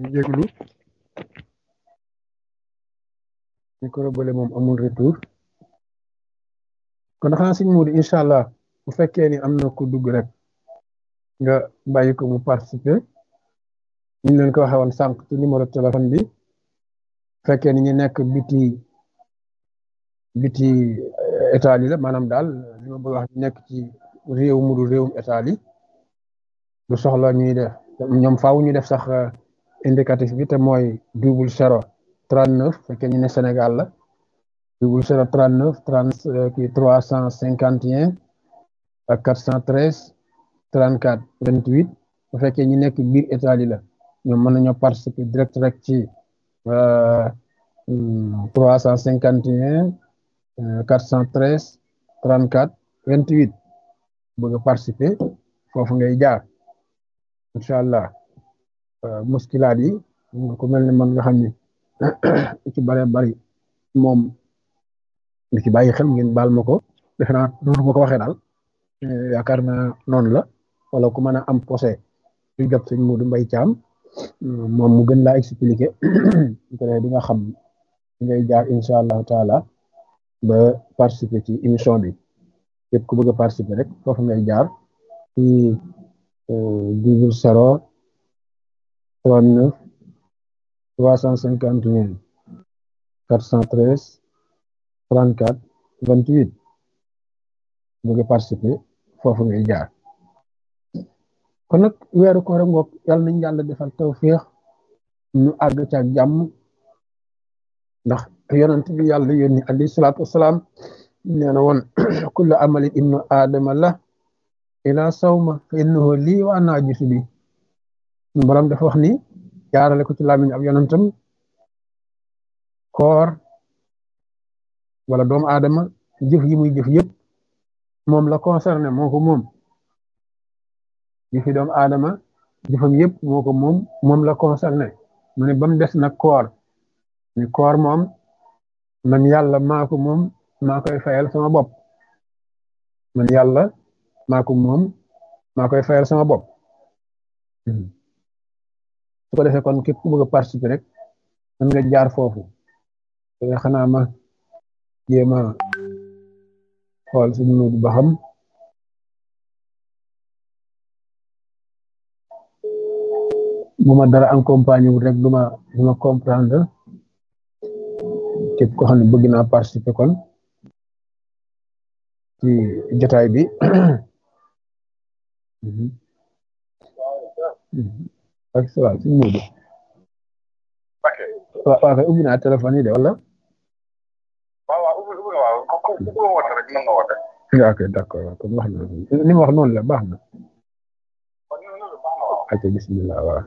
jéglu micro bële moom amul retour kon xanaa sëñ Modou incha allah bu fekkee ni am na ku dugg rek nga bàyyi ko mu participer ñu leen ko waxee woon sànq ci numéro téléphone bi fekkee ni ñu nekk biti biti état yi la maanaam daal li ma bëgg wax nekk ci réew mu dul réewum état yi du soxla ñuy def ñoom faaw ñu def sax indicatif bi te mooy double zéro trente neuf fekkee ñu ne Sénégal la double zéro trente neuf trente kii trois cent cinquante et un ak quatre cent treize trente quatre vingt huit bu fekkee ñu nekk biir état yi la ñoom mën nañoo participer direct rek ci trois cent cinquante et un quatre cent treize trente quatre vingt huit bëgg a participer foofu ngay jaar incha allah muskilaat yi ku mel ne man nga xam ni ci bare bari moom li ci bàyyi xel ngeen baal ma ko defe naa noonu ma ko waxee daal yaakaar naa noonu la wala ku mën a am posé lu jot sëñ Modou Mbaye Thiam moom mu gën laa expliquer di nga xam ngay jaar incha allahu taala ba participer ci émission bi képp ku bëgg a participer rek foofu ngay jaar ci double zéro trente neuf trois cent cinquante et un quatre cent treize trente quatre vingt huit bëgg a participer foofu ngay jaar kon nag weeru koor ngoog yàlla nañ yàlla defal tawféex ñu àgg ca jàmm ndax yonent bi yàlla yónni alayhi salaatu wasalaam nee na woon kullu amali ibnu aadama la ila sawma fa innahu lii wa ana ajisu bi borom dafa wax ni jaarale ko ci làmmiñ ab yonentam koor wala doomu aadama jëf yi muy jëf yëpp moom la concerné moo ko moom jëfi doomu aadama jëfam yëpp moo ko moom moom la concerné mu ne ba mu des nag koor ni koor moom man yàlla maa ko moom maa koy fayal sama bopp man yàlla maa ko moom maa koy fayal sama bopp su ko defee kon képp ku bëgg a participer rek mën nga jaar foofu te xanaa ma jéem a xool suñu Moodu ba xam bu ma dara accompagné wul rek du ma du ma comprendre képp ko xam ne bëgg naa participer kon ci jotaay bi ak salaam suñu Moodu waaw waaw kay ubbi naa téléphone yi de wala waaw waaw ubbi ubbi waaw ku ku ku woote rek mën nga woote. ok d'accord waaw kon wax na ni ma wax noonu la baax na ok bismillah waaw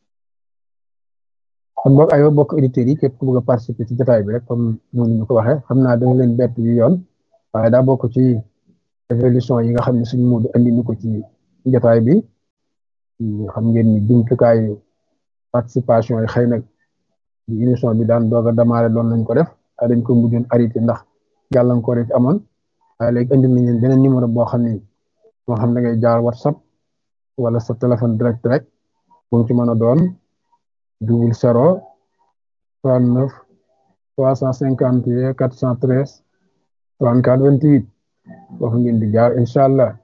kon boog aywa bokk auditeurs yi képp ku bëgg a participer ci jotaay bi rek comme noonu ñu ko waxee xam naa danga leen bett yu yoon waaye daa bokk ci évolution yi nga xam ne suñu Moodu andi ñu ko ci jotaay bi xam ngeen ni jumtukaayu participation yi xëy na émission bi daan doog a démarré doon nañ ko def waaye dañ ko mujjoon arrêté ndax gàllankoor yi amoon waaye léegi indi nañ leen beneen numéro boo xam ne moo xam da ngay jaar whatsapp wala sa téléphone direct rek bu mu ci mën a doon double zéro trente neuf trois cent cinquante et quatre cent treize trente quatre vingt huit foofu ngeen di jaar incha allah